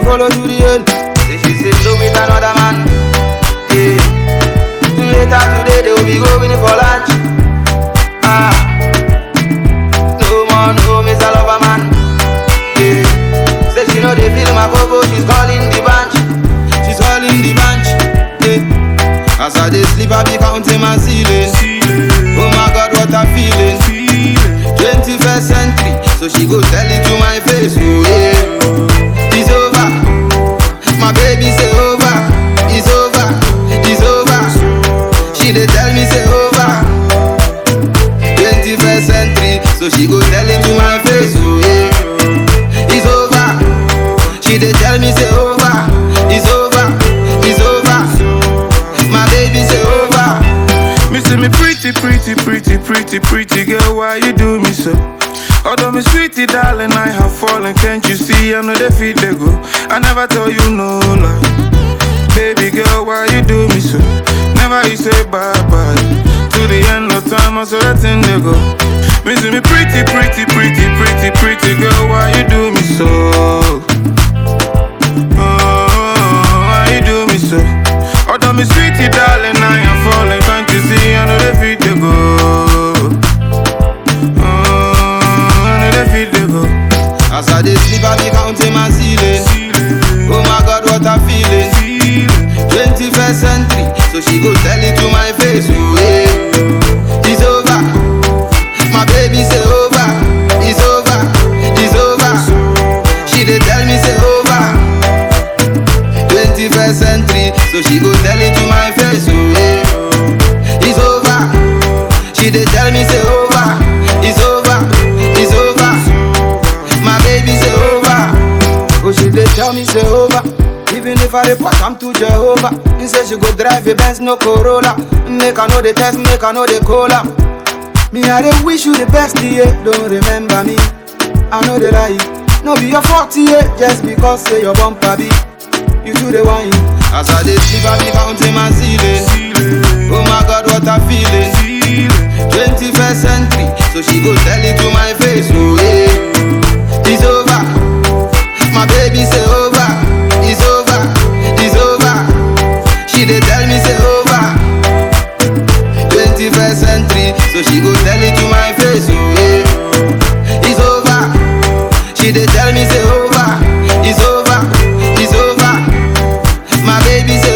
go follow to the end. Say she's in love with another man. Yeah. Later today they will be going for lunch. Ah. No more, no Mr. Lover man. Yeah. Say she know they feel my go she's calling the bunch. She's calling the bunch. Yeah. As I dey sleep, I be counting my ceiling. Oh my God, what I'm feeling. 21st century, so she go tell it to my face. Oh yeah, it's over. My baby say over. It's over. It's over. She dey tell me say over. 21st century, so she go tell it to my face. Oh yeah, it's over. She dey tell me say over. It's over. It's over. My baby say over. Me see me pretty, pretty, pretty, pretty, pretty girl, why you do me so? Although me sweetie darling, I have fallen, can't you see? I know they feel they go. I never tell you no lie. Baby girl, why you do me so? Never you say bye bye. To the end of time, I saw that thing they go. Me see me pretty, pretty, pretty, pretty, pretty girl, why you do me so? Oh, why you do me so? Although me sweetie darling, I am falling, can't you see? I know they feel they go. Oh, I know they feel they go. As I dey sleep, I be counting my ceiling. Oh my God, what I'm feeling. 21st century, so she go tell it to my face. Oh yeah, it's over. My baby say over. It's over. It's over. She dey tell me say over. 21st century, so she go tell it to my face. Oh yeah, it's over. She dey tell me say over. It's over. It's over. My baby say over. Oh, she dey tell me say over. Even if I report, I'm to Jehovah. He say she go drive a Benz, no Corolla. Make I know the test, make I know the cola. Me, I dey wish you the best, yeah. Don't remember me. I know the lie. No be your fault, yeah. Just because say your bumper be. You do the wine. As I dey sleep, I be counting my ceiling. Oh my God, what I'm feeling. 21st century, so she go tell it to my face. Oh yeah, it's over. My baby say over. It's over. It's over. She dey tell me say over. 21st century, so she go tell it to my face. Oh yeah, it's over. She dey tell me say over. It's over. It's over. My baby say